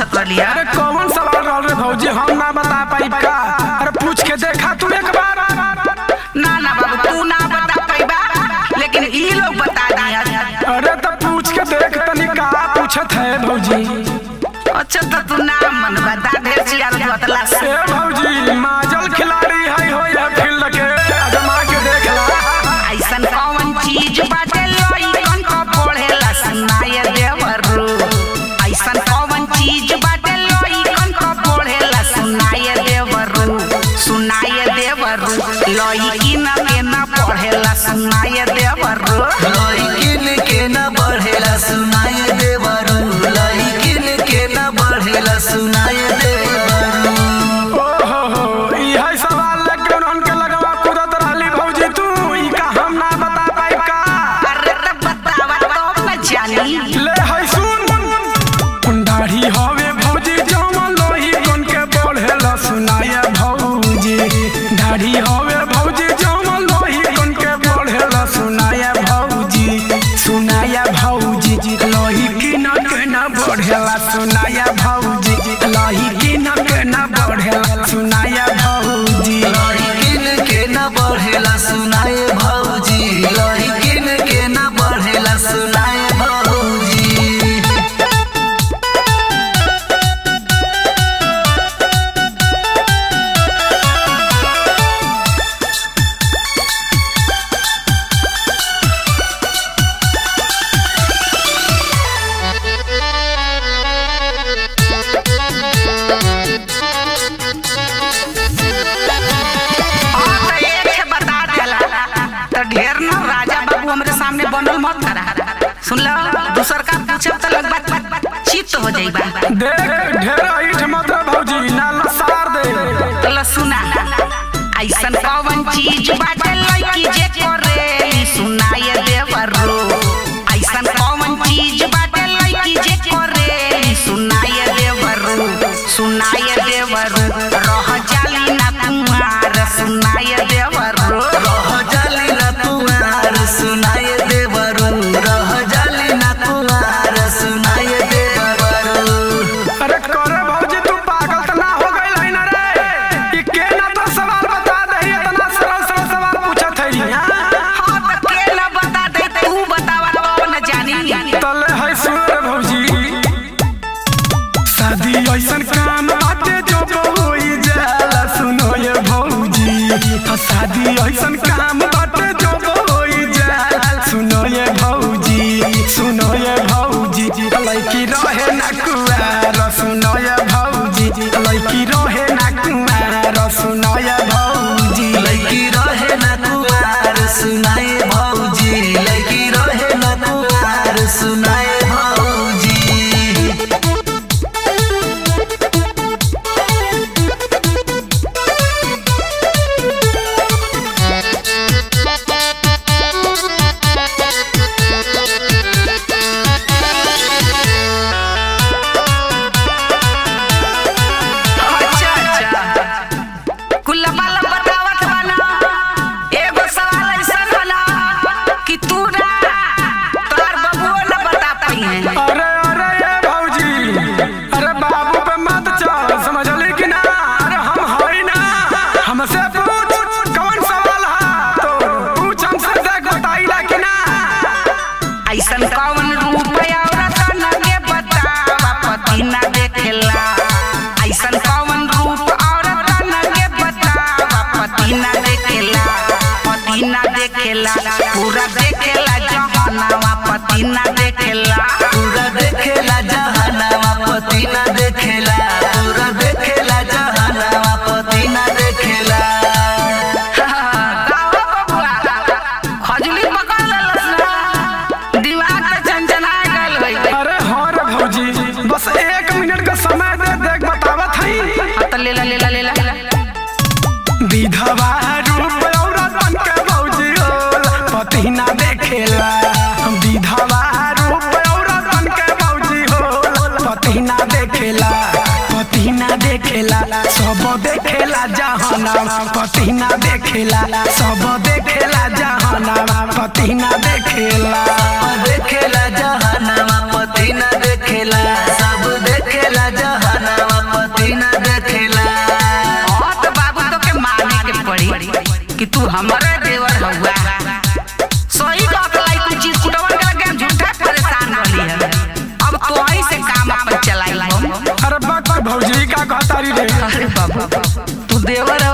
पूछत रहली अरे कौन सवाल रहल रे भौजी हम ना बता पाई का अरे पूछ के देखा तू एक बार ना ना बाबू तू ना बता पैबा लेकिन ई लोग बता दिया अरे तो पूछ के देख तनी का पूछत है भौजी अच्छा तो तू ना मन बता ढेर चियार बतला से ए भौजी माजल खिलाड़ी है हो या फील्ड के अजमा के देख ला ऐसन कौन चीज बाटे लइकन को पढ़ेला सुनाय देवरू ऐसन कौन चीज बाटे लइकन को पढ़ेला सुनाय देवरू सुनाय देवरू लइकिन के ना पढ़ेला सुनाय देवरू लइकिन के न बढ़ेला सुनाय देवरू लइकिन के न बढ़ेला सुनाय देवरू ओ हो हो ई है सवाल लेके उनके लगवा कूदत रहली भौजी तू ई का हम ना बता पाई का अरे त बतावा तो न जानी ले है सुन दाढ़ी हवे भौजी जमन लोही कोन के बढ़ेला सुनाया भौजी दाढ़ी हवे भौजी जमन लोही कोन के बढ़ेला सुनाया भौजी सुनाया भौजी लोही की न के न बढ़ेला सुनाया भौजी लोही की न के न बढ़ेला सुनाया भौजी लइकिन के न बढ़ेला सुनाय भौजी लइकिन के न बढ़ेला सुनाय भौजी हाँ, तो एक ठे बता देला तो ढेर न राजा बाबू हमरे सामने बनल मत करा सुन लो दूसर का पूछब तो लग बात चित्त हो जाइबा देख ढेर ऐठ मत भौजी ना लसार दे तो लो सुना ऐसन कौन चीज बाटे लड़की जे करे सुनाय देवरो ऐसन कौन चीज बाटे लड़की जे करे सुनाय देवरो सुनाय देवरो रह जाली ना कुमार सुनाय देवरो रह जाली ना कुमार सुनाय देवरू रह जाली ना कुमार सुनाय देवरू अरे करे भौजी तू पागल त ना हो गइल है ना रे ई के ना तो सवाल बता दही इतना सरल सरल सवाल पूछत है हाँ तो के न बता दे तू बतावा तो न जानी तले है सुन रे भौजी शादी ऐसन काम बाटे जो होई जाला सुनो ये भौजी आ शादी ऐसन काम बाटे जो होई जाला सुनो ये भौजी सुनो ये भौजी लड़की रहे ना कुआर सुनो ये भौजी लड़की रहे ना कुआर सुनो ये भौजी लड़की रहे ना कुमार सुनाए भौजी लड़की रहे ना कुमार सुनाए भौजी अच्छा अच्छा कुल्ला पाला बतावत बना एगो सवाल ऐसा बना कि तू ना तोर बबुओ न बता पाई है अरे अरे ये भौजी अरे बाबू पे मत चल समझली कि ना अरे हम हई ना हमसे पूछ कौन सवाल है तो पूछ हमसे देख बताइला कि ना ऐसन कौन रूप औरत न के बतावा पति न देखेला ऐसन कौन रूप औरत न के बतावा पति न देखेला पति न देखेला पूरा देखेला जहनवा पति न देखेला पूरा देखेला जहनवा पति ना देखेला पूरा देखेला जहनवा पति ना देखेला गावा बबुआ, खजुली पकड़ लेलस ना, दिमाग में झनझना गइल होइ। अरे हाँ रे भौजी बस एक मिनट का समय दे देख बतावत हई हाँ तो लेला लेला लेला विधवा रूप औरत बन के भौजी होला पति ना देखेला विधवा रूप औरत बन के भौजी होला पति ना देखेला पति ना देखेला सब देखेला जहाना पति ना देखेला सब देखेला जहाना पति ना देखेला देखेला जहनवा पति ना देखेला सब देखेला जहनवा कि तू हमारे देवर हउआ सही कहत लाई तू चीज कुटवन के लगे हम झूठा परेशान रहली है अब तो ही से काम अपन चलाई हम अरे बक भौजी का कहतारी रे अरे बाबा तू देवर